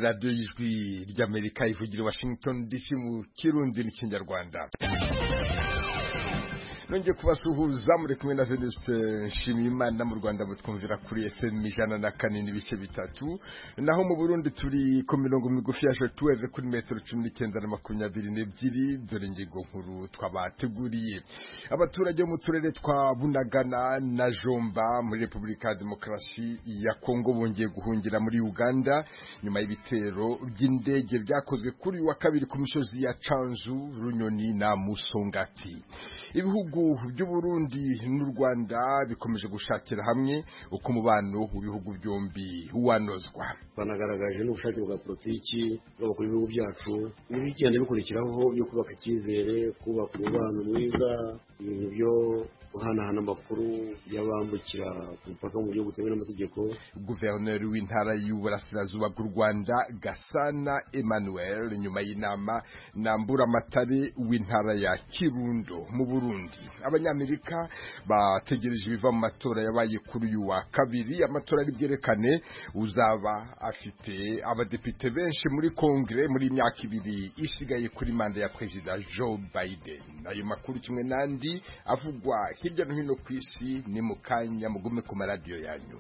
radiyo y'ijwi ry'amerika ivugira i washington dc mu kirundi n'ikinyarwanda nongeye kubasuhuza muri kumwe na Venuste Nshimiyimana mu Rwanda mutwumvira kuri FM ijana na kane n'ibice bitatu naho mu Burundi turi ku mirongo migufi ya Jotweve kuri metero cumi n'icyenda na makumyabiri n'ebyiri dore ingingo nkuru twabateguriye abaturage bo mu turere twa Bunagana na Jomba muri Repubulika ya Demokarasi ya Kongo bongeye guhungira muri Uganda nyuma y'ibitero by'indege byakozwe kuri wa kabiri ku misozi ya Canzu Runyoni na Musongati ibihugu ibihugu by'uburundi n'u rwanda bikomeje gushakira hamwe uko umubano w'ibihugu byombi wanozwa banagaragaje n'ubushake bwa politiki bw'abakuru b'ibihugu byacu n'ibigenda bikurikiraho byo kubaka icyizere kubaka umubano mwiza ibintu byo guhanahana amakuru y'abambukira ku mupaka mu buryo butemewe n'amategeko guverineri w'intara y'uburasirazuba bw'u rwanda gasana emmanuel nyuma y'inama namburamatare w'intara ya kirundo mu burundi abanyamerika bategereje ibiva mu matora yabaye kuri uyu wa kabiri amatora ari bwerekane uzaba afite abadepite benshi muri kongere muri imyaka ibiri isigaye kuri manda ya perezida joe biden ayo makuru kimwe n'andi avugwa hirya no hino ku isi ni mu kanya mugume ku maradiyo yanyu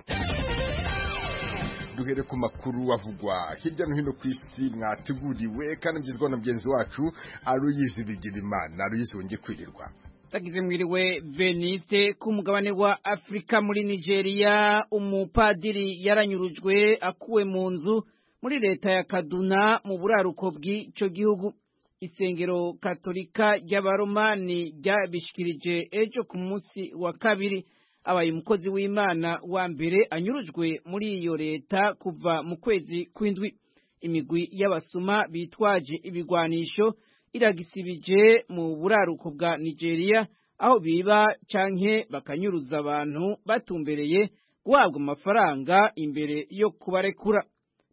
duhere ku makuru avugwa hirya no hino ku isi mwateguriwe kandi mbyizwa na mugenzi wacu aruyizi bigirimana aruyizi wongeye kwirirwa tagize mwiriwe benite ku mugabane wa afurika muri nigeria umupadiri yaranyurujwe akuwe mu nzu muri leta ya kaduna mu buraruko bw'icyo gihugu isengero katolika ry'abaromani ryabishikirije ejo ku munsi wa kabiri abaye umukozi w'imana wa mbere anyurujwe muri iyo leta kuva mu kwezi kw'indwi imigwi y'abasuma bitwaje ibigwanisho iragisibije mu buraruko bwa nigeria aho biba canke bakanyuruza abantu batumbereye guhabwa amafaranga imbere yo kubarekura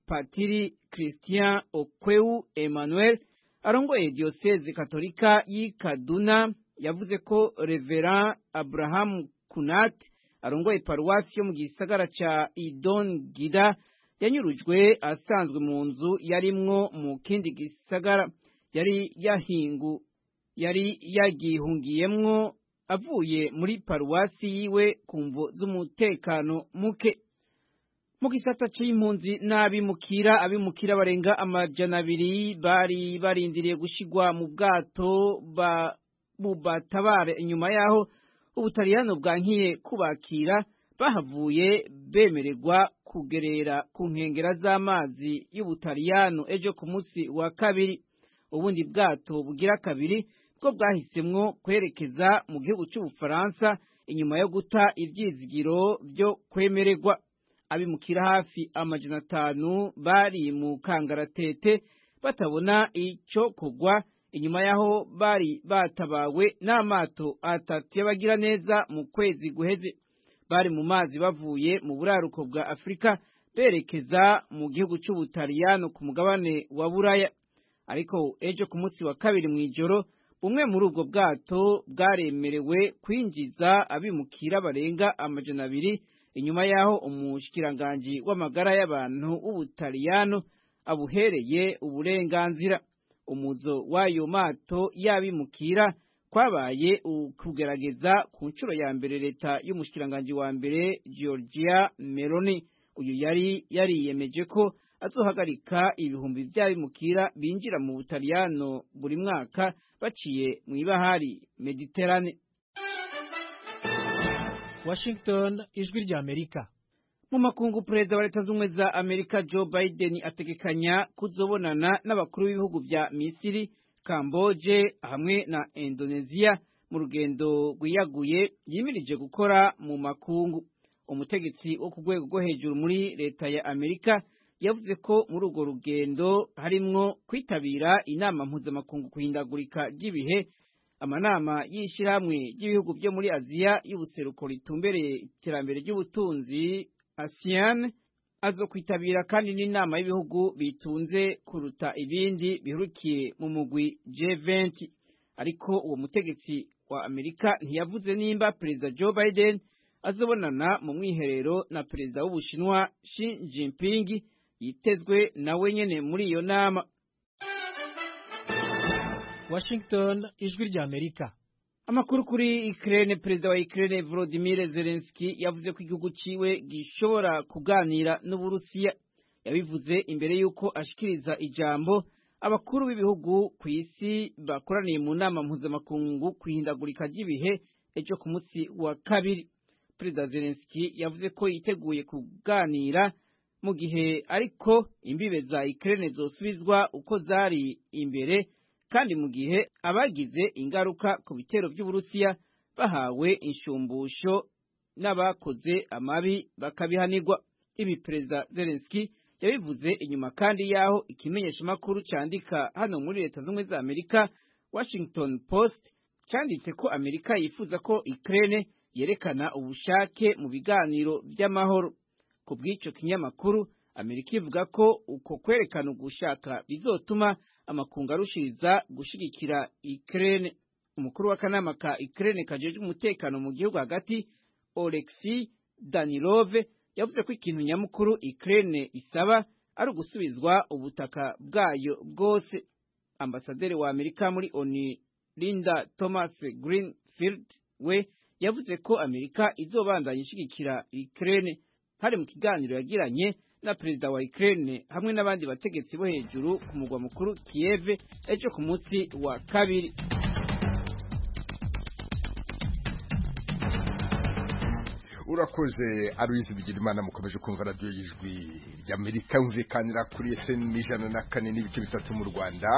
patiri christian okweu emmanuel arongoye diyoseze katolika y'i kaduna yavuze ko revera aburahamu kunati arongoye paruwasi yo mu gisagara cya idon gida yanyurujwe asanzwe mu nzu yarimwo mu kindi gisagara yari yahingu yari yagihungiyemwo avuye muri paruwasi yiwe ku mvo z'umutekano muke mu gisata cy'impunzi n'abimukira abimukira barenga amajana abiri bari barindiriye gushigwa mu bwato bubatabare inyuma y'aho ubutariyano bwankiye kubakira bahavuye bemererwa kugerera ku nkengera z'amazi y'ubutariyano ejo ku munsi wa kabiri ubundi bwato bugira kabiri bwo bwahisemwo kwerekeza mu gihugu cy'ubufaransa inyuma yo guta ibyizigiro byo kwemererwa abimukira hafi amajana atanu bari mu kangaratete batabona icyo kugwa inyuma y'aho bari batabawe n'amato atatu y'abagira neza mu kwezi guheze bari mu mazi bavuye mu buraruko bwa afurika berekeza mu gihugu cy'ubutariyano ku mugabane wa buraya ariko ejo ku munsi wa kabiri mu ijoro bumwe muri ubwo bwato bwaremerewe kwinjiza abimukira barenga amajana abiri inyuma y'aho umushikiranganji w'amagara y'abantu w'ubutaliyano abuhereye uburenganzira umuzo w'ayo mato yabimukira kwabaye kugerageza ku nshuro ya mbere leta y'umushikiranganji wa mbere georgia meloni uyu yari yariyemeje ko azohagarika ibihumbi by'abimukira binjira mu butaliyano buri mwaka baciye mu ibahari mediterane Washington ijwi rya Amerika mu makungu perezida wa leta z'ubumwe za Amerika Joe Biden ategekanya kuzobonana n'abakuru b'ibihugu bya Misiri Kamboje hamwe na Indonesia mu rugendo rwiyaguye yimirije gukora mu makungu umutegetsi wo ku rwego rwo hejuru muri leta ya Amerika yavuze ko muri urwo rugendo harimwo kwitabira inama mpuzamakungu kuhindagurika ry'ibihe amanama y'ishyirahamwe ry'ibihugu byo muri aziya y'ubuseruko ritumbereye iterambere ry'ubutunzi asiyan azo kwitabira kandi n'inama y'ibihugu bitunze kuruta ibindi bihurukiye mu mugwi G20 ariko uwo mutegetsi wa amerika ntiyavuze nimba perezida joe biden azobonana mu mwiherero na perezida w'ubushinwa Xi Jinping yitezwe nawe nyene muri iyo nama washington ijwi ry'amerika amakuru kuri ikirere perezida wa ikirere volodimire zelenski yavuze ko igihugu ciwe gishobora kuganira n'uburusiya yabivuze imbere y'uko ashikiriza ijambo abakuru b'ibihugu ku isi bakoraniye mu nama mpuzamakungu ku ihindagurika ry'ibihe ejo ku munsi wa kabiri perezida zelenski yavuze ko yiteguye kuganira mu gihe ariko imbibe za ikirere zosubizwa uko zari imbere kandi mu gihe abagize ingaruka ku bitero by'uburusiya bahawe inshumbusho n'abakoze amabi bakabihanirwa ibi perezida zelenski yabivuze inyuma kandi y'aho ikimenyeshamakuru cyandika hano muri leta z'ubumwe za amerika washington post cyanditse ko amerika yifuza ko ikirere yerekana ubushake mu biganiro by'amahoro ku bw'icyo kinyamakuru amerika ivuga ko uko kwerekana ugushaka bizotuma amakungu arushiriza gushyigikira ikirere umukuru w'akanama ka ikirere kajejwe umutekano mu gihugu hagati Oleksi danilove yavuze ko ikintu nyamukuru ikirere isaba ari ugusubizwa ubutaka bwayo bwose ambasaderi wa amerika muri oni linda thomas greenfield we yavuze ko amerika izobandanya ishyigikira ikirere hari mu kiganiro yagiranye na perezida wa Ukraine hamwe n'abandi bategetsi bo hejuru ku mugwa mukuru Kiev ejo ku munsi wa kabiri urakoze aruyizi bigira imana mukomeje kumva radiyo y'ijwi ry'amerika yumvikanira kuri fm ijana na kane n'ibice bitatu mu rwanda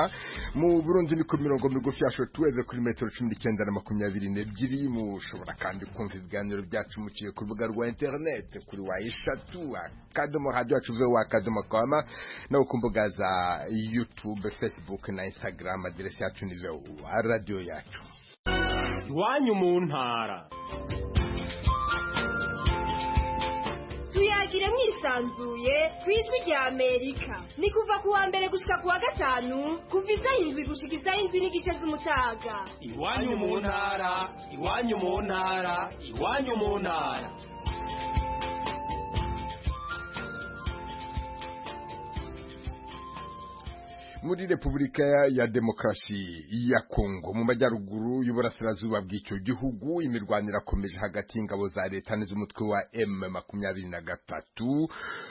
mu burundi ni ku mirongo migufi ya shotuweze kuri metero cumi n'icyenda na makumyabiri n'ebyiri mushobora kandi kumva ibiganiro byacu muciye ku rubuga rwa interineti kuri wa eshatu akadomo radiyo yacu wa akadomo kwama nawe ku mbuga za yutube fesibuke na instagram aderesi yacu ni vewa radiyo yacu iwanyu mu ntara tuyagire mwisanzuye ku ijwi rya amerika ni kuva ku wa mbere gushika ku wa gatanu kuva isaha indwi gushika isaha indwi n'igice z'umutaga iwanyu mu ntara iwanyu mu ntara iwanyu mu ntara muri repubulika ya demokarasi ya kongo mu majyaruguru y'uburasirazuba bw'icyo gihugu imirwano irakomeje hagati y'ingabo za leta n'iz'umutwe wa m makumyabiri na gatatu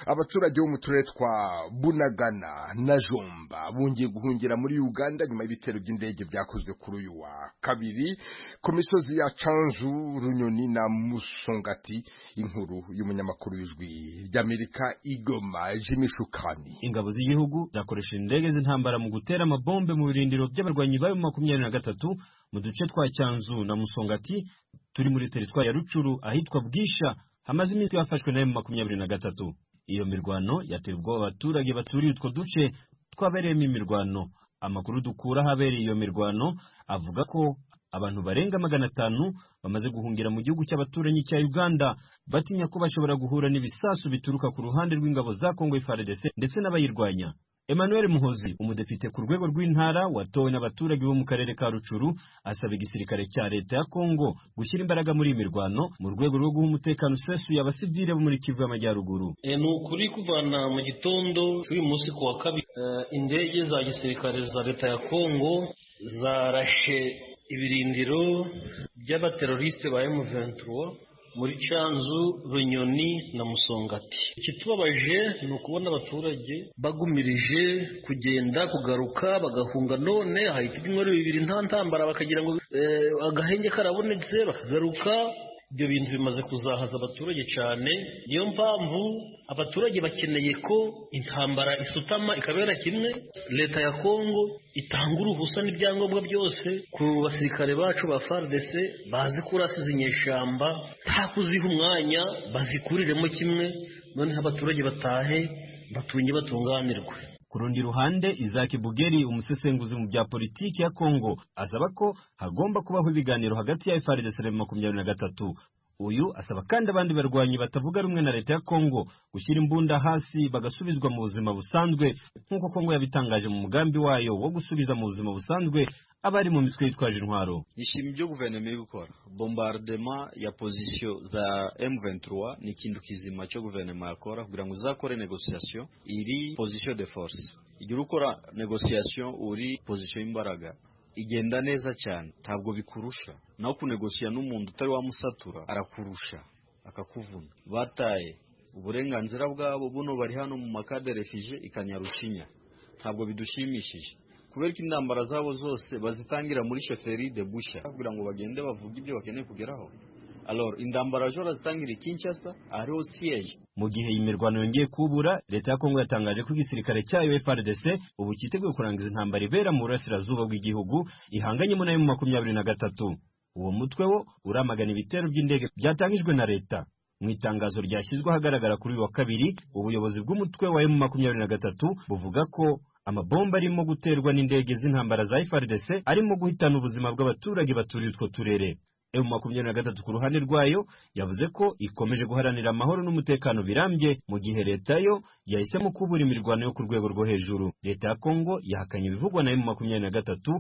abaturage bo mu turere twa bunagana na jomba bungiye guhungira muri uganda nyuma y'ibitero by'indege byakozwe kuri uyu wa kabiri ku misozi ya canzu runyoni na musongati inkuru y'umunyamakuru w'ijwi ry'amerika igoma jimmy shukani ingabo z'igihugu zakoresheje indege z'intambara mu gutera amabombe mu birindiro by'abarwanyi bayo makumyabiri na gatatu mu duce twa cyanzu na musongati turi muri teritwari ya rucuru ahitwa bwisha hamaze iminsi yafashwe na makumyabiri na gatatu iyo mirwano yateye ubwoba abaturage baturiye utwo duce twabereyemo imirwano amakuru dukura ahabereye iyo mirwano avuga ko abantu barenga magana atanu bamaze guhungira mu gihugu cy'abaturanyi cya Uganda batinya ko bashobora guhura n'ibisasu bituruka ku ruhande rw'ingabo za Kongo FARDC ndetse n'abayirwanya Emmanuel Muhozi umudepite ku rwego rw'intara watowe n'abaturage bo mu karere ka Rucuru asaba igisirikare cya leta ya Kongo gushyira imbaraga muri iyi mirwano mu rwego rwo guha umutekano usesuye abasivile bo muri Kivu y'Amajyaruguru E, ni ukuri kuvana mu gitondo cy'uyu munsi ku wa kabiri e, indege za gisirikare za leta ya Kongo zarashe ibirindiro by'abateroriste ba M23 muri Canzu, Runyoni na Musongati. Ikitubabaje ni ukubona abaturage bagumirije kugenda kugaruka bagahunga none hahita ibyumweru bibiri nta ntambara bakagira ngo eh, agahenge karabonetse bakagaruka ibyo bintu bimaze kuzahaza abaturage cyane niyo mpamvu abaturage bakeneye ko intambara isutama ikabera kimwe leta ya kongo itanga uruhusa n'ibyangombwa byose ku basirikare bacu ba FARDC bazi kurasa izi nyeshyamba nta kuziha umwanya bazikuriremo kimwe noneho abaturage batahe batunge batunganirwe Ku rundi ruhande Isaac Bugeri umusesenguzi mu bya politiki ya Kongo asaba ko hagomba kubaho ibiganiro hagati ya FARDC na makumyabiri na gatatu uyu asaba kandi abandi barwanyi batavuga rumwe na leta ya kongo gushyira imbunda hasi bagasubizwa mu buzima busanzwe nk'uko kongo yabitangaje mu mugambi wayo wo gusubiza mu buzima busanzwe abari mu mitwe yitwaje intwaro nishimiye ibyo guverinoma iri gukora bombardema ya pozisiyo za M23 ni ikintu kizima cyo guverinoma yakora kugira ngo uzakore negosiyasiyo iri pozisiyo de force igihe ukora negosiyasiyo uri pozisiyo y'imbaraga igenda neza cyane ntabwo bikurusha naho kunegosiya n'umuntu utari wamusatura arakurusha akakuvuna bataye uburenganzira bwabo buno bari hano mu makaderefije ikanyarucinya ntabwo bidushimishije kubera ko intambara zabo zose bazitangira muri shoferi de busha kugira ngo bagende bavuge ibyo bakeneye kugeraho alors indambara jo razitangira ikinshasa ariho siege mu gihe iyi mirwano yongeye kubura leta ya kongo yatangaje ko igisirikare cyayo FRDC ubu cyiteguye kurangiza intambara ibera mu burasirazuba bw'igihugu ihanganyemo nayo mu makumyabiri na gatatu uwo mutwe wo uramagana ibitero by'indege byatangijwe na leta mu itangazo ryashyizwe ahagaragara kuri uyu wa kabiri ubuyobozi bw'umutwe wa emu makumyabiri na gatatu buvuga ko amabomba arimo guterwa n'indege z'intambara za FRDC arimo guhitana ubuzima bw'abaturage baturiye utwo turere emu makumyabiri na gatatu ku ruhande rwayo yavuze ko ikomeje guharanira amahoro n'umutekano birambye mu gihe leta yo yahisemo kubura imirwano yo ku rwego rwo hejuru leta ya kongo yahakanye ibivugwa na emu makumyabiri na gatatu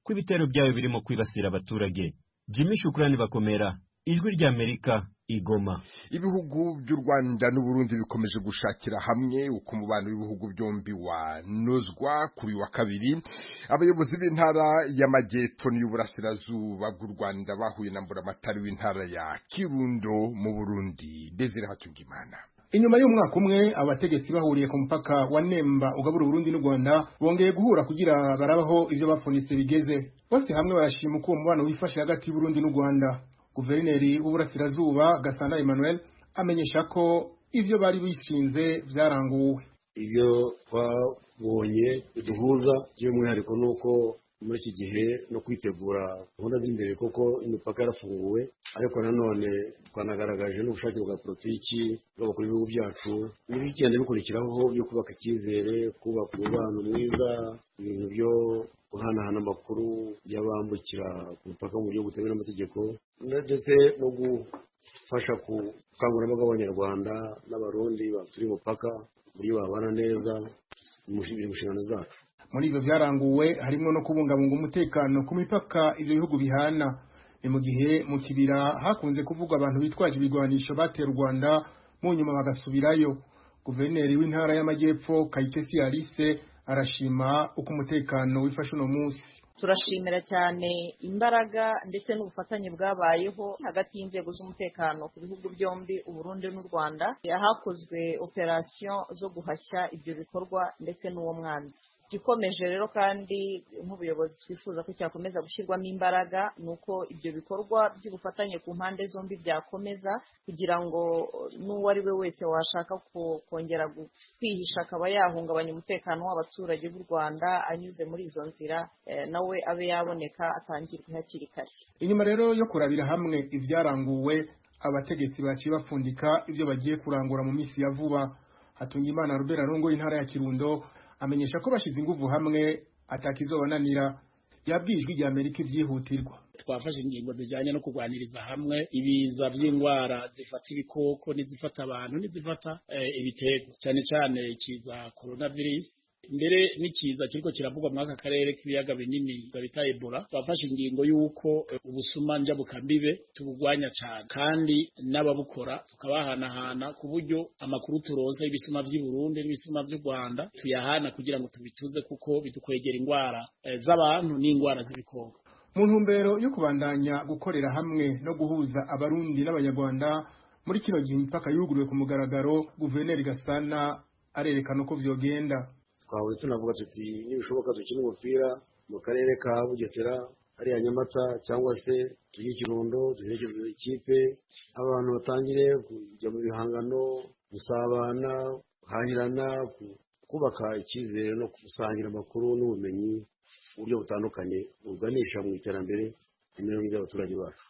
ko ibitero byayo birimo kwibasira abaturage jimmy shukurani bakomera ijwi ry'amerika igoma ibihugu by'u rwanda n'uburundi bikomeje gushakira hamwe uko umubano w'ibihugu byombi wanozwa kuri wa kabiri abayobozi b'intara y'amajyepfo n'iy'uburasirazuba bw'u rwanda bahuye na mburamatari w'intara ya kirundo mu burundi desire hakingimana inyuma y'umwaka umwe abategetsi bahuriye ku mupaka wa Nemba ugabura Burundi n'u Rwanda bongeye guhura kugira barabaho ibyo bafunitse bigeze bose hamwe barashima uko uwo mubano wifashe hagati y'Uburundi n'u Rwanda guverineri w'uburasirazuba gasana emmanuel amenyesha ko ibyo bari bishinze byaranguwe ibyo twabonye biduhuza by'umwihariko ni uko muri iki gihe no kwitegura gahunda z'imbere kuko imipaka yarafunguwe ariko nanone twanagaragaje n'ubushake bwa politiki bw'abakuru b'ibihugu byacu n'ibigenda bikurikiraho byo kubaka icyizere kubaka umubano mwiza ibintu byo guhanahana amakuru y'abambukira ku mupaka mu gihugu butemewe n'amategeko ndetse no gufasha ku bukangurambaga bw'abanyarwanda n'abarundi baturiye umupaka uburyo babana neza biri mu nshingano zacu muri ibyo byaranguwe harimo no kubungabunga umutekano ku mipaka ibyo bihugu bihana ni mu gihe mu kibira hakunze kuvugwa abantu bitwaje ibigwanisho batera u rwanda mu nyuma bagasubirayo guverineri w'intara y'amajyepfo kayitesi alice arashima uko umutekano wifashe uno munsi turashimira cyane imbaraga ndetse n'ubufatanye bwabayeho hagati y'inzego z'umutekano ku bihugu byombi uburundi n'u rwanda hakozwe operasiyo zo guhashya ibyo bikorwa ndetse n'uwo mwanzi igikomeje rero kandi nk'ubuyobozi twifuza ko cyakomeza gushyirwamo imbaraga ni uko ibyo bikorwa by'ubufatanye ku mpande zombi byakomeza kugira ngo n'uwo ari we wese washaka kongera kwihisha akaba yahungabanya umutekano w'abaturage b'u rwanda anyuze muri izo nzira nawe abe yaboneka atangirwe hakiri kare inyuma rero yo kurabira hamwe ibyaranguwe abategetsi baciye bapfundika ibyo bagiye kurangura mu minsi ya vuba hatungimana rubera rungo intara ya kirundo amenyesha ko bashyize ingufu hamwe atakizobananira yabwiye ijwi rya Amerika ibyihutirwa twafashe ingingo zijyanye no kurwaniriza hamwe ibiza by'indwara zifata ibikoko n'izifata abantu n'izifata ibitego cyane cyane ikiza korona virusi mbere n'ikiza kiriko kiravugwa muri aka karere k'ibiyaga binini bita ebola twafashe ingingo y'uko ubusumanja bukambibe tubugwanya cyane kandi n'ababukora tukabahanahana ku buryo amakuru turonse y'ibisuma by'i Burundi n'ibisuma by'u Rwanda tuyahana kugira ngo tubituze kuko bidukwegera indwara z'abantu n'indwara z'ibikoko mu ntumbero yo kubandanya gukorera hamwe no guhuza abarundi n'abanyarwanda muri kino gihe imipaka yuguruwe ku mugaragaro guverineri gasana arerekana uko vyogenda twahoze tunavuga tuti nibishoboka dukine umupira mu karere ka bugesera hariya nyamata cyangwa se tujye ikirundo duherekeze ikipe abantu batangire kujya mu bihangano gusabana guhahirana kubaka icyizere no gusangira amakuru n'ubumenyi mu buryo butandukanye buganisha mu iterambere imibereho myiza y'abaturage bacu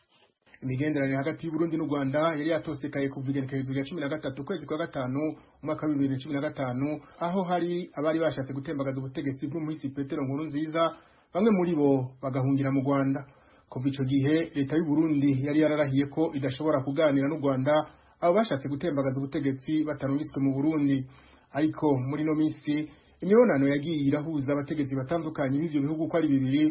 imigenderanire hagati y'uburundi n'u rwanda yari yatosekaye kuva igenekerezo rya cumi na gatatu ukwezi kwa gatanu umwaka wa bibiri na cumi na gatanu aho hari abari bashatse gutembagaza ubutegetsi bw'umuhisi petero nkuru nziza bamwe muri bo bagahungira mu rwanda kuva icyo gihe leta y'u Burundi yari yararahiye ko idashobora kuganira n'u Rwanda abo bashatse gutembagaza ubutegetsi batarungitswe mu Burundi ariko muri no minsi imibonano yagiye irahuza abategetsi batandukanye b'ivyo bihugu ko ari bibiri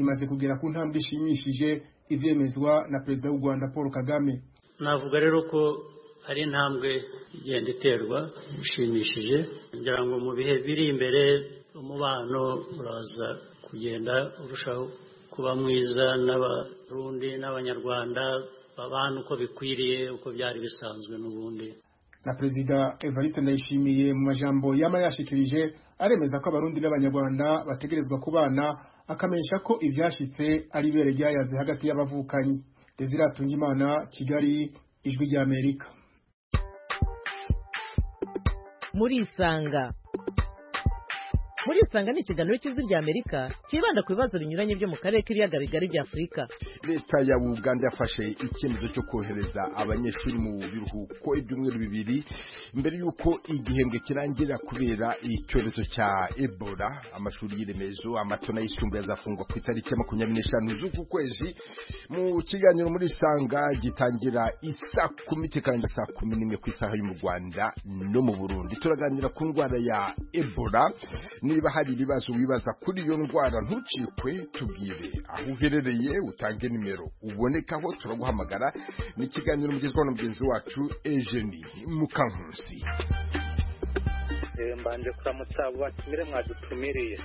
imaze kugera ku ntambwe ishimishije ivyemezwa na perezida w'u Rwanda Paul Kagame navuga rero ko hari intambwe igenda iterwa ishimishije kugira ngo mu bihe biri imbere umubano uraza kugenda urushaho kuba mwiza n'abarundi n'abanyarwanda babana uko bikwiriye uko byari bisanzwe n'ubundi na perezida Evariste Ndayishimiye mu majambo yama yashikirije aremeza ko abarundi n'abanyarwanda bategerezwa kubana akamenyesha ko ivyashitse ari ibere ryayaze hagati y'abavukanyi Desire Tungimana Kigali ijwi ry'Amerika muri isanga muri isanga ni ikiganiro cy'ijwi ry'amerika cyibanda ku bibazo binyuranye byo mu karere k'ibiyaga bigari bya afurika leta ya uganda yafashe icyemezo cyo kohereza abanyeshuri mu biruhuko ibyumweru bibiri mbere y'uko igihembwe kirangira kubera icyorezo cya ebola amashuri y'iremezo amatona yisumbuye azafungwa ku itariki ya makumyabiri n'eshanu z'uku kwezi mu kiganiro muri isanga gitangira isa kumi kikarangira saa kumi n'imwe ku isaha yo mu rwanda no mu burundi turaganira ku ndwara ya ebola ni niba hari ibibazo wibaza kuri iyo ndwara ntucikwe tubwire aho uherereye utange nimero ubonekaho turaguhamagara ni ikiganiro mugezwaho na mugenzi wacu Eugenie Mukankusi mbanje kuramutsa abo batumire mwadutumiriye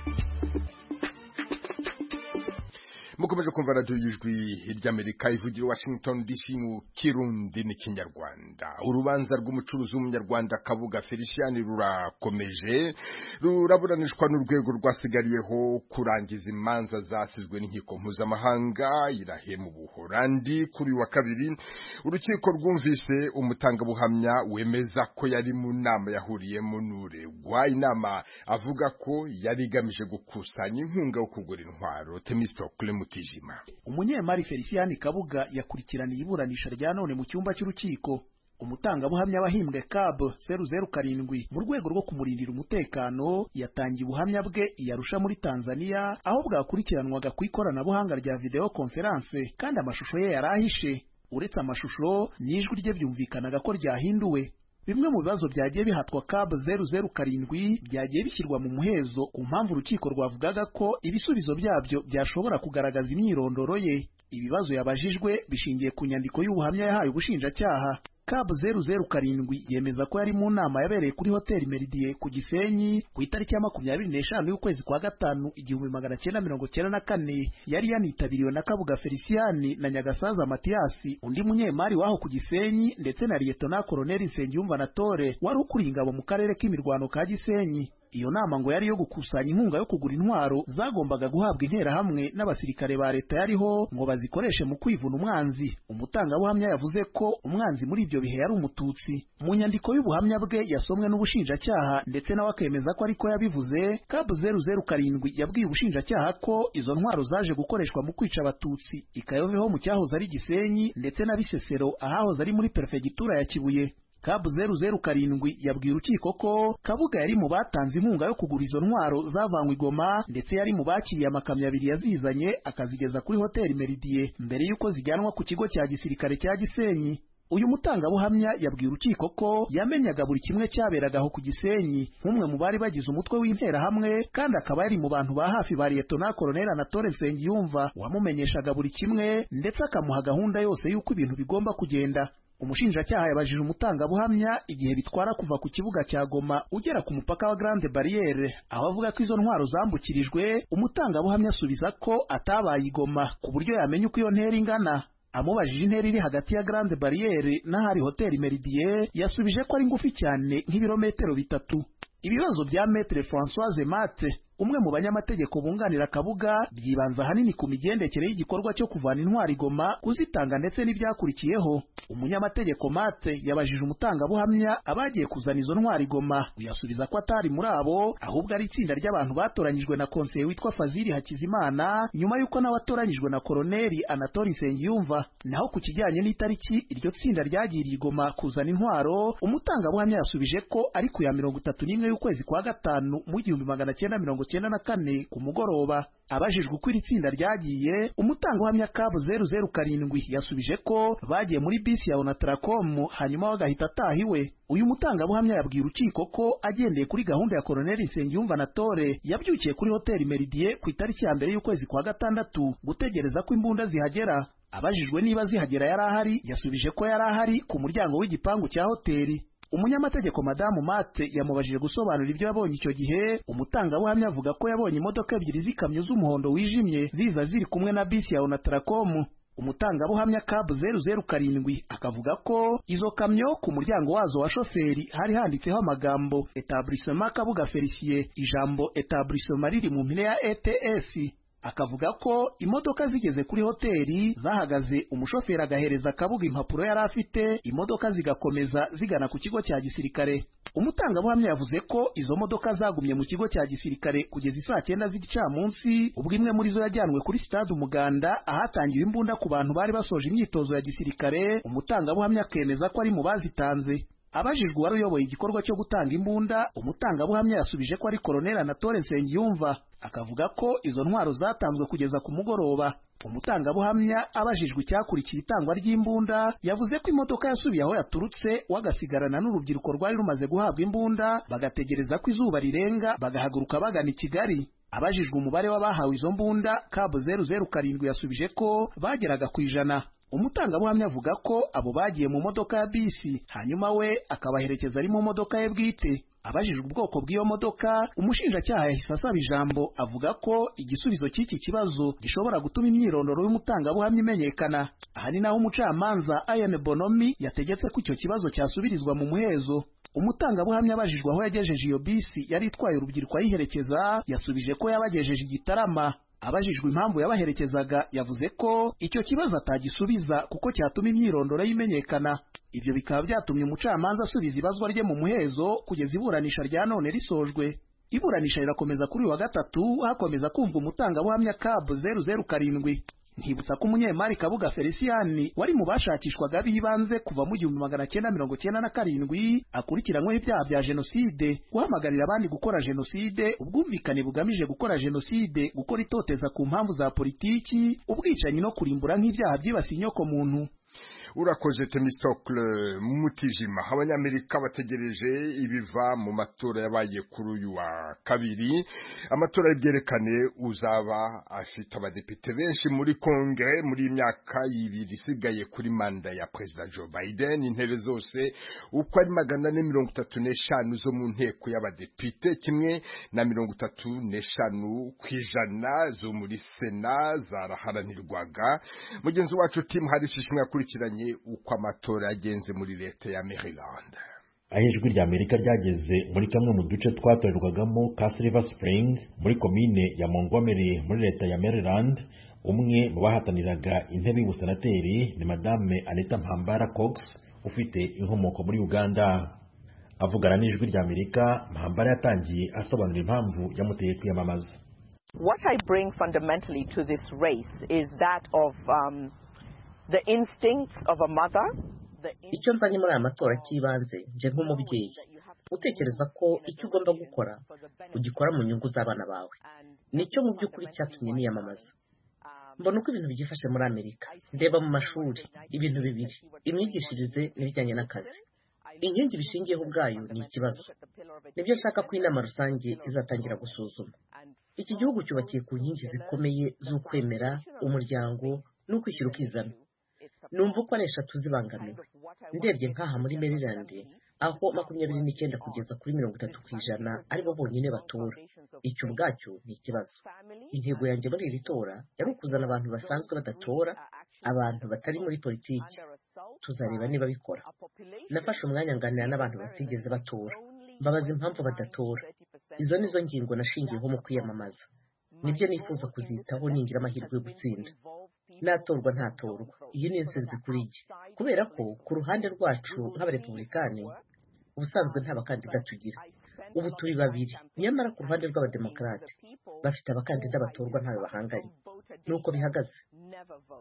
mukomeje kumva radiyo y'ijwi ry'amerika ivugira washington dc mu kirundi n'ikinyarwanda urubanza rw'umucuruzi w'umunyarwanda kabuga felician rurakomeje ruraburanishwa n'urwego rwasigariyeho kurangiza imanza zasizwe n'inkiko mpuzamahanga irahema ubuholandi kuri wa kabiri urukiko rwumvise umutangabuhamya wemeza ko yari mu nama yahuriyemo n'uregwa inama avuga ko yari igamije gukusanya inkunga yo kugura intwaro temistokle mu mutijima umunyemari feliciyani kabuga yakurikiraniye iburanisha rya none mu cyumba cy'urukiko umutangabuhamya wahimbwe cab zeru zeru karindwi mu rwego rwo kumurindira umutekano yatangiye ubuhamya bwe iyarusha muri tanzania aho bwakurikiranwaga ku ikoranabuhanga rya videwo konferanse kandi amashusho ye yari ahishe uretse amashusho n'ijwi rye byumvikanaga ko ryahinduwe bimwe mu bibazo byagiye bihatwa kabu zeru zeru karindwi byagiye bishyirwa mu muhezo ku mpamvu urukiko rwavugaga ko ibisubizo byabyo byashobora kugaragaza imyirondoro ye ibibazo yabajijwe bishingiye ku nyandiko y'ubuhamya yahaye ubushinjacyaha kabu zeru zeru karindwi yemeza ko yari mu nama yabereye kuri hoteli meridie ku gisenyi ku itariki ya makumyabiri n'eshanu y'ukwezi kwa gatanu igihumbi magana cyenda mirongo cyenda na kane yari yanitabiriwe na kabuga feliciyani na nyagasaza matiyasi undi munyemari w'aho ku gisenyi ndetse na liyetona koroneli nsengiyumva na tore wari ukuriye ingabo mu karere k'imirwano ka gisenyi iyo nama ngo yari iyo gukusanya inkunga yo kugura intwaro zagombaga guhabwa interahamwe n'abasirikare ba leta yariho ngo bazikoreshe mu kwivuna umwanzi umutangabuhamya yavuze ko umwanzi muri ibyo bihe yari umututsi mu nyandiko y'ubuhamya bwe yasomwe n'ubushinjacyaha ndetse nawe akemeza ko ariko yabivuze kabu zeru zeru karindwi yabwiye ubushinjacyaha ko izo ntwaro zaje gukoreshwa mu kwica abatutsi ikayoveho mu cyahoze ari gisenyi ndetse na bisesero ahahoze ari muri perefegitura ya kibuye kabu zeru zeru karindwi yabwiye urukiko ko kabuga yari mu batanze inkunga yo kugura izo ntwaro zavanywe igoma ndetse yari mu bakiriye amakamyo abiri yazizanye akazigeza kuri hoteli meridie mbere y'uko zijyanwa ku kigo cya gisirikare cya gisenyi uyu mutangabuhamya yabwiye urukiko ko yamenyaga buri kimwe cyaberaga aho ku gisenyi nk'umwe mu bari bagize umutwe w'interahamwe kandi akaba yari mu bantu ba hafi ba liyetona koroneli anatole nsengiyumva wamumenyeshaga buri kimwe ndetse akamuha gahunda yose y'uko ibintu bigomba kugenda umushinjacyaha yabajije umutangabuhamya igihe bitwara kuva ku kibuga cya Goma ugera ku mupaka wa Grande Barriere aho avuga ko izo ntwaro zambukirijwe umutangabuhamya asubiza ko atabaye igoma ku buryo yamenya uko iyo ntera ingana amubajije intera iri hagati ya Grande Barriere n'ahari hoteli Meridie yasubije ko ari ngufi cyane nk'ibirometero bitatu ibibazo bya Maître Françoise Mate umwe mu banyamategeko bunganira kabuga byibanza ahanini ku migendekere y'igikorwa cyo kuvana intwari igoma kuzitanga ndetse n'ibyakurikiyeho umunyamategeko mate yabajije umutangabuhamya abagiye kuzana izo ntwari igoma uyasubiza ko atari muri abo ahubwo ari itsinda ry'abantu batoranyijwe na konseye witwa faziri hakizimana nyuma y'uko nawe atoranyijwe na koroneri anatori nsengiyumva naho ku kijyanye n'itariki iryo tsinda ryagiriye igoma kuzana intwaro umutangabuhamya yasubije ko ari ku ya mirongo itatu n'imwe y'ukwezi kwa gatanu mu gihumbi magana cyenda mirongo icyenda na kane ku mugoroba abajijwe uko iri tsinda ryagiye umutangabuhamya kabu zeru zeru karindwi yasubije ko bagiye muri bisi ya onataracom hanyuma we agahita ataha iwe uyu mutangabuhamya yabwiye urukiko ko agendeye kuri gahunda ya koroneli nsengiyumva na tore yabyukiye kuri hoteli meridie ku itariki ya mbere y'ukwezi kwa gatandatu gutegereza ko imbunda zihagera abajijwe niba zihagera yari ahari yasubije ko yari ahari ku muryango w'igipangu cya hoteli umunyamategeko madamu mate yamubajije gusobanura ibyo yabonye icyo gihe umutangabuhamya avuga ko yabonye imodoka ebyiri z'ikamyo z'umuhondo wijimye ziza ziri kumwe na bisi ya onatarakomu umutangabuhamya kabu zeru zeru karindwi akavuga ko izo kamyo ku muryango wazo wa shoferi hari handitseho amagambo etaburisoma kabuga felisiye ijambo etaburisoma riri mu mpine ya ets akavuga ko imodoka zigeze kuri hoteli zahagaze umushoferi agahereza kabuga impapuro yari afite imodoka zigakomeza zigana ku kigo cya gisirikare umutangabuhamya yavuze ko izo modoka zagumye mu kigo cya gisirikare kugeza isaa cyenda z'igicamunsi ubwo imwe muri zo yajyanwe kuri sitade umuganda ahatangiwe imbunda ku bantu bari basoje imyitozo ya gisirikare umutangabuhamya akemeza ko ari mu bazitanze abajijwe uwari uyoboye igikorwa cyo gutanga imbunda umutangabuhamya yasubije ko ari koroneli anatole nsengiyumva akavuga ko izo ntwaro zatanzwe kugeza ku mugoroba umutangabuhamya abajijwe icyakurikiye itangwa ry'imbunda yavuze ko imodoka yasubiye aho yaturutse bagasigarana n'urubyiruko rwari rumaze guhabwa imbunda bagategereza ko izuba rirenga bagahaguruka bagana i kigali abajijwe umubare w'abahawe izo mbunda kabo zeru zeru karindwi yasubije ko bageraga ku ijana umutangabuhamya avuga ko abo bagiye mu modoka ya bisi hanyuma we akabaherekeza ari mu modoka ye bwite abajijwe ubwoko bw'iyo modoka umushinjacyaha yahise asaba ijambo avuga ko igisubizo cy'iki kibazo gishobora gutuma imyirondoro y'umutangabuhamya imenyekana aha ni naho umucamanza ayane bonomi yategetse ko icyo kibazo cyasubirizwa mu muhezo umutangabuhamya abajijwe aho yagejeje iyo bisi yari itwaye urubyiruko ayiherekeza yasubije ko yabagejeje igitarama abajijwe impamvu yabaherekezaga yavuze ko icyo kibazo atagisubiza kuko cyatuma imyirondoro ye imenyekana ibyo bikaba byatumye umucamanza asubiza ibazwa rye mu muhezo kugeza iburanisha rya none risojwe iburanisha rirakomeza kuri uyu wa gatatu hakomeza kumva umutangabuhamya kabu zeru zeru karindwi ntibutsa ko umunyemari kabuga felisiyani wari mu bashakishwaga b'ibanze kuva mu gihumbi magana cyenda mirongo cyenda na karindwi akurikiranyweho ibyaha bya jenoside guhamagarira abandi gukora jenoside ubwumvikane bugamije gukora jenoside gukora itoteza ku mpamvu za politiki ubwicanyi no kurimbura nk'ibyaha byibasiye inyokomuntu urakoze temisitokule mutijima abanyamerika bategereje ibiva mu matora yabaye kuri uyu wa kabiri amatora y'ibyerekane uzaba afite abadepite benshi muri kongere muri myaka ibiri isigaye kuri manda ya perezida joe biden intebe zose uko ari magana ane mirongo itatu n'eshanu zo mu nteko y'abadepite kimwe na mirongo itatu n'eshanu ku ijana zo muri sena zaraharanirwaga mugenzi wacu timu hari ishishimwe yakurikiranye uko amatora yagenze muri leta ya Maryland aho ijwi rya amerika ryageze muri kamwe mu duce twatorerwagamo ka silver spring muri komine ya montgomery muri leta ya Maryland umwe mu bahataniraga intebe y'ubusenateri ni madame anita mpambara cox ufite inkomoko muri uganda avugana n'ijwi rya amerika mpambara yatangiye asobanura impamvu yamuteye kwiyamamaza What I bring fundamentally to this race is that of um, the instincts of a mother icyo nzanye muri aya matora cy'ibanze nje nk'umubyeyi utekereza ko icyo ugomba gukora ugikora mu nyungu z'abana bawe nicyo mu by'ukuri cyatumye niyamamaza mbona uko ibintu byifashe muri amerika ndeba mu mashuri ibintu bibiri imyigishirize n'ibijyanye n'akazi inkingi bishingiyeho ubwayo ni ikibazo nibyo nshaka ko inama rusange izatangira gusuzuma iki gihugu cyubakiye ku nkingi zikomeye z'ukwemera umuryango n'ukwishyira ukizana numva uko ari eshatu zibangamiwe ndebye nk'aha muri merilande aho makumyabiri n'icyenda kugeza kuri mirongo itatu ku ijana aribo bonyine batora icyo ubwacyo ni ikibazo intego yanjye muri iri tora yari ukuzana abantu basanzwe badatora abantu batari muri politiki tuzareba niba bikora nafashe umwanya nganira n'abantu batigeze batora mbabaza impamvu badatora izo nizo ngingo nashingiyeho mu kwiyamamaza nibyo nifuza kuzitaho ningira amahirwe yo gutsinda natorwa ntatorwa iyi ni insinzi kuri iki kubera ko ku ruhande rwacu nk'abarepubulikani ubusanzwe nta bakandida tugira ubu turi babiri nyamara ku ruhande rw'abademokarate bafite abakandida batorwa ntawe bahanganye nuko bihagaze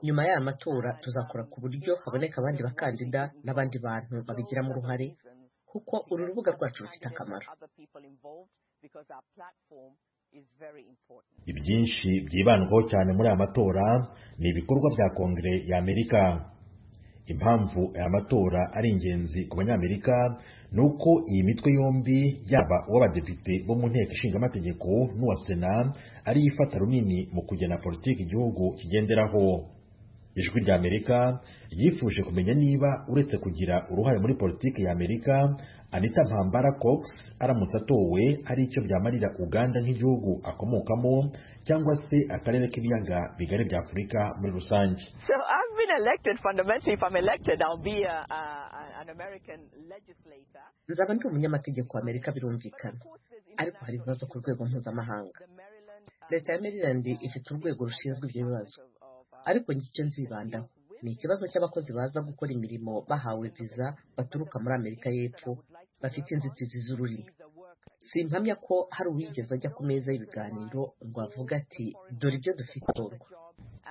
nyuma y'aya matora tuzakora ku buryo haboneka abandi bakandida n'abandi bantu babigiramo uruhare kuko uru rubuga rwacu rufite akamaro ibyinshi byibandwaho cyane muri aya matora ni ibikorwa bya kongere y'amerika impamvu aya matora ari ingenzi ku banyamerika ni uko iyi mitwe yombi yaba uw'abadepite bo mu nteko ishinga amategeko n'uwa sena ariyo ifata runini mu kugena politiki igihugu kigenderaho ijwi ry'amerika ryifuje kumenya niba uretse kugira uruhare muri politiki y'amerika anita mpambara cox aramutse atowe hari icyo byamarira uganda nk'igihugu akomokamo cyangwa se akarere k'ibiyaga bigari bya afurika muri rusange So I've been elected. Fundamentally, if I'm elected, I'll be a, a, an American legislator. nzaba ndi umunyamategeko wa amerika birumvikana ariko hari ibibazo ku rwego mpuzamahanga leta ya maryland ifite urwego rushinzwe ibyo bibazo ariko njye icyo nzibandaho ni ikibazo cy'abakozi baza gukora imirimo bahawe viza baturuka muri amerika y'epfo bafite inzitizi z'ururimi simpamya ko hari uwigeze ajya ku meza y'ibiganiro ngo avuge ati dore ibyo dufite torwa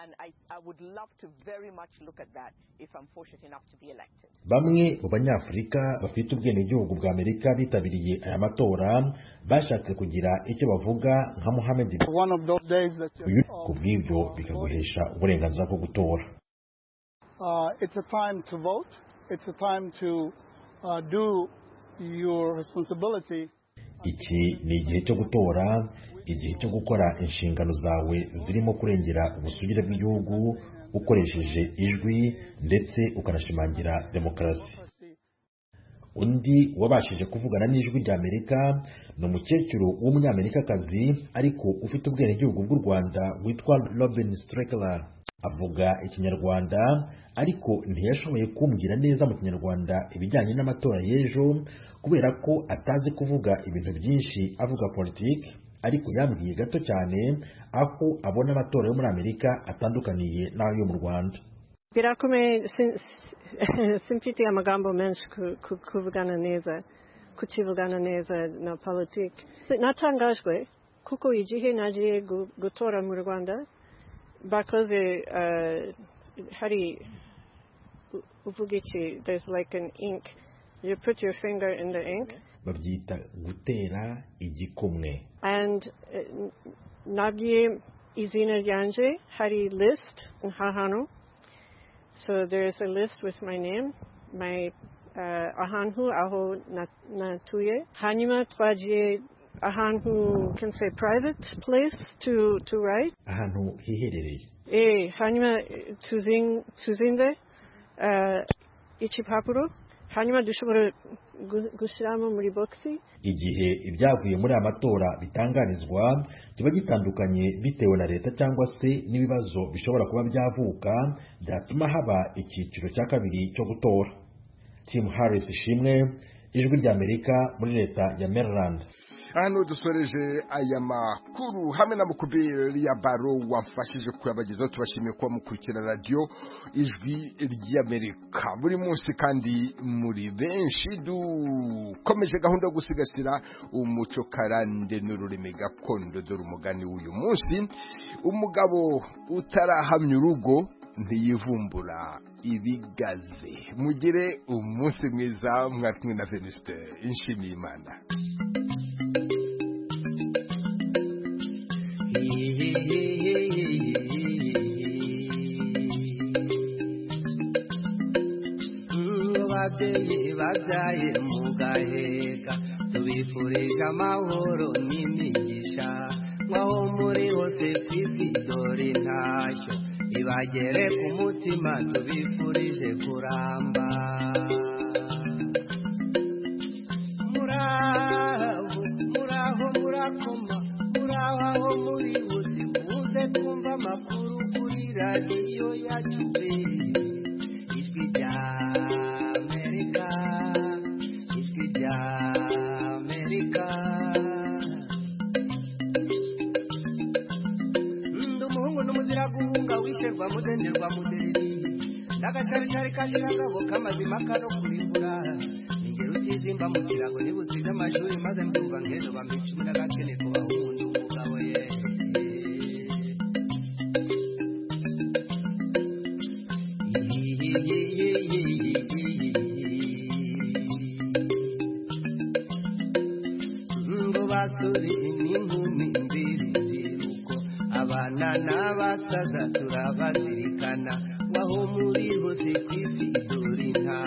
And I, I would love to very much look at that if I'm fortunate enough to be elected. bamwe mu banyafurika bafite ubwenegihugu bwa amerika bitabiriye aya matora bashatse kugira icyo bavuga nka muhammed uyu ku bw'ibyo bikaguhesha uburenganzira bwo gutora Uh, it's a time to vote. It's a time to uh, do your responsibility. iki ni igihe cyo gutora igihe cyo gukora inshingano zawe zirimo kurengera ubusugire bw'igihugu ukoresheje ijwi ndetse ukanashimangira demokarasi undi wabashije kuvugana n'ijwi ry'amerika ni umukecuru w'umunyamerikakazi ariko ufite ubwenegihugu bw'u rwanda witwa robin streckler avuga ikinyarwanda ariko ntiyashoboye kumbwira neza mu kinyarwanda ibijyanye n'amatora y'ejo kubera ko atazi kuvuga ibintu byinshi avuga politiki ariko yambwiye gato cyane aho abona amatora yo muri amerika atandukaniye n'ayo mu rwanda birakomeye sin- simfite amagambo menshi ku- ku- kuvugana neza kukivugana neza na politiki natangajwe kuko igihe nagiye gu- gutora mu rwanda bakoze eh, hari u- uvuga iki there's like an ink you put your finger in the ink babyita gutera igikumwe and eh, n- nagiye izina ryanje hari list nka hano So there's a list with my name, my uh, ahantu aho nat- natuye. Hanyuma twagiye ahantu can say private place to to write. ahantu hiherereye Eh, hanyuma eh, tuzin tuzinze uh, ikipapuro. Hanyuma dushobora gu- gushyiramo muri boxi. igihe ibyavuye muri aya matora bitangarizwa kiba gitandukanye bitewe na leta cyangwa se n'ibibazo bishobora kuba byavuka byatuma haba icyiciro cya kabiri cyo gutora tim harris ishimwe ijwi ry'amerika muri leta ya maryland aha niho dusoreje aya makuru hamwe na mukubiri ya baro wamfashije kuyabagezaho tubashimiye kuba mukurikira radiyo ijwi ry'amerika buri munsi kandi muri benshi dukomeje gahunda yo gusigasira umuco karande n'ururimi gakondo dore umugani w'uyu munsi umugabo utarahamya urugo ntiyivumbura ibigaze mugire umunsi mwiza mwari kumwe na venuste inshimiye imana ababyeyi babyaye mugaheka tubifurije amahoro n'imigisha nkaho muri hose twisi dore ntacyo ibagere ku mutima tubifurije kuramba muraho muraho murakoma muraho aho muri bose muze kumva amakuru kuri radiyo yacu beri ijwi rya amerika ijwi rya amerika ndi umuhungu n'umuzira guhunga wisherwa mudenderwa mudereri n'agacaricari kashiragabo k'amazima kano kurimbura ingero utizimba mu kirago niba usize amashuri maze mbyumva ngendo bambica umunyagakene ku bahundu umugabo ye ngo n'abasore n'inkumi mbiri uko abana n'abasaza turabazirikana waho muri hose ku isi dore nta